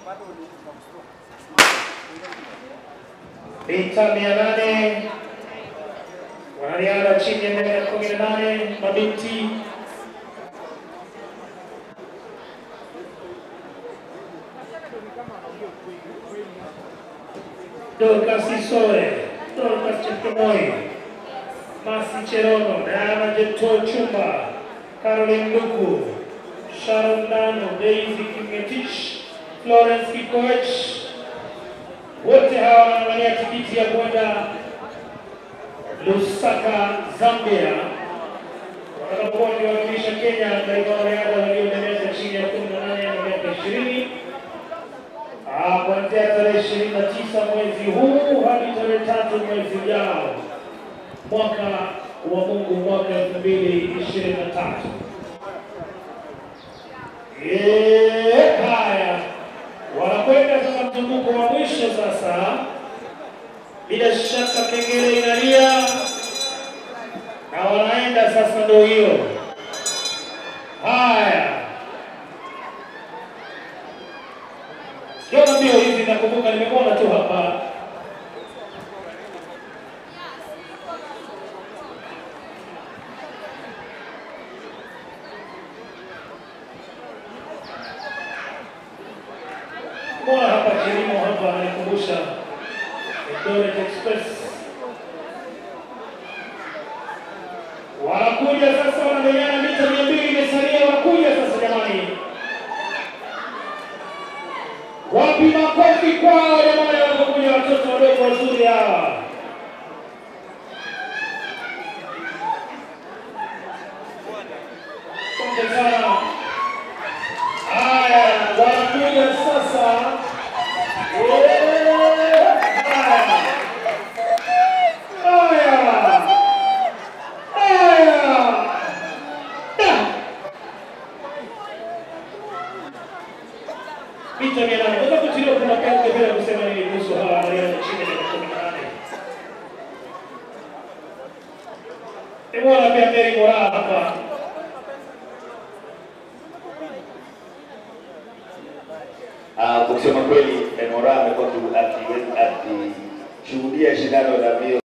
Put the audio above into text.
Mita mia nane wanariadha chini ya miaka kumi na nane mabinti Dorcas Isore, Dorcas Chepkemoi, Masi Cherono, Diana Jeto Chumba, Caroline Luku, Sharon Dano, Daisy Kingetich, Florence Kikoech, wote hawa wanawania tikiti ya kwenda Lusaka, Zambia, watakapokuwa wakiwakilisha Kenya katika wanariadha walio na miaka chini ya kumi na nane na miaka ishirini Ah, kuanzia tarehe ishirini na tisa mwezi huu hadi tarehe tatu mwezi ujao mwaka wa Mungu mwaka elfu mbili ishirini na tatu. Eh, Haya, wanakwenda sasa mzunguko wa mwisho sasa. Bila shaka kengele inalia na wanaenda sasa, ndio hiyo. Haya, kiona mbio hizi, nakumbuka nimekuona tu hapa Mbona hapa kilimo hapa ananikumbusha Eldoret Express. Wanakuja sasa, wanamenyana mita mia mbili imesalia, wanakuja sasa jamani. Wapi makofi kwao jamani, wanapokuja watoto wadogo wazuri hawa. Asante sana. Haya, wanakuja sasa. Eh, Haya. Haya. Haya. Da. Mita mia nane. Unaweza kutilia kuna kazi bila kusema nini kuhusu hawa wanariadha chini ya miaka kumi na nane. Nimeona pia Mary Moraa hapa. Ah, kusema kweli Mora amekuwa aki- akishuhudia shindano la mbio